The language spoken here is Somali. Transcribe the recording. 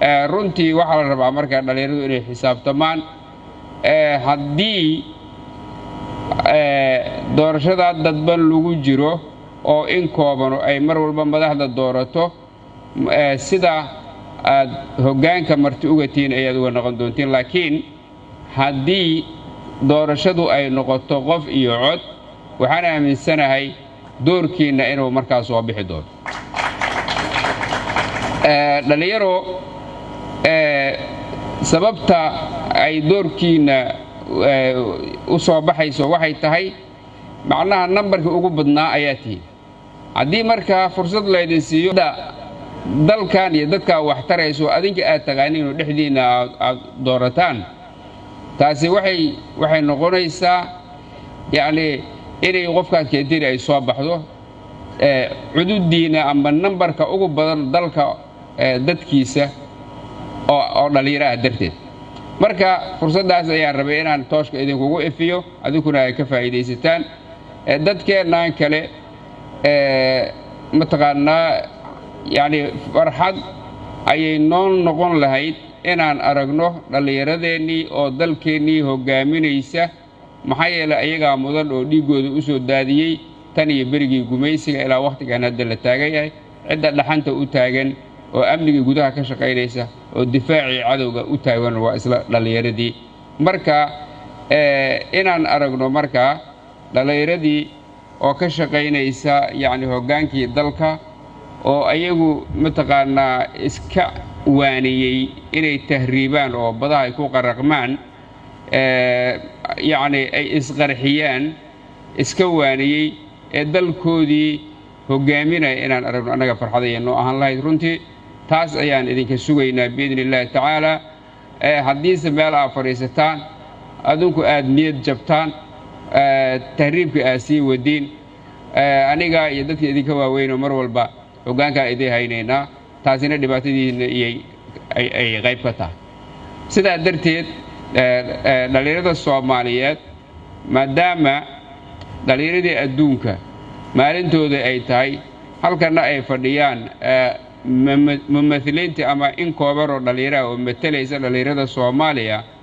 runtii waxaa la rabaa markaa dhallinyaradu inay xisaabtamaan haddii doorashadaa dadban lagu jiro oo in koobano ay mar walba madaxda doorato sida aad hoggaanka marti uga tihiin ayaad uga noqon doontiin laakiin haddii doorashadu ay noqoto qof iyo cod waxaan aaminsanahay doorkiinna inuu markaas soo bixi doono dhallinyaro sababta ay doorkiinna u soo baxayso waxay tahay macnaha nambarkii ugu badnaa ayaa tihiin haddii markaa fursad laydin siiyo dalkan iyo dadkaa wax tarayso adinka aad taqaaniin oo dhexdiinna aad doorataan taasi waxay waxay noqonaysaa yacnii inay qofkaad keentiri ay soo baxdo cududdiinna ama nambarka ugu badan dalka dadkiisa oo dhallinyaro ah darteed marka fursaddaas ayaan rabay inaan tooshka idinkugu efiyo adinkuna ay ka faa'iidaysataan dadkeennaan kale mataqaanaa yacnii farxad ayay noo noqon lahayd inaan aragno dhallinyaradeennii oo dalkeennii hoggaaminaysa maxaa yeelay ayagaa mudan oo dhiiggooda u soo daadiyey tan iyo berigii gumaysiga ilaa wakhtigan hadda la taagan yahay cidda dhaxanta u taagan oo amnigii gudaha ka shaqaynaysa oo difaacii cadowga u taagan waa isla dhallinyaradii marka inaan aragno markaa dhallinyaradii oo ka shaqaynaysa yacni hoggaankii dalka oo ayagu mataqaanaa iska waaniyey inay tahriibaan oo badaha ay ku qaraqmaan yacni ay isqarxiyaan iska waaniyey ee dalkoodii hoggaaminaya inaan aragno annaga farxadaya noo ahaan lahayd runtii taas ayaan idinka sugaynaa biidni illaahi tacaalaa haddiise meel aad fadhiisataan adinku aad niyad jabtaan tahriibka aad sii wadiin aniga iyo dadka idinka waaweynoo mar walba hoggaankaan idiin haynaynaa taasina dhibaatadiina ay qayb ka tahay sidaa darteed dhallinyarada soomaaliyeed maadaama dhallinyaradii adduunka maalintooda ay tahay halkanna ay fadhiyaan mumahiliintii ama in koobanoo dhallinyaraha oo matalaysa dhallinyarada soomaaliya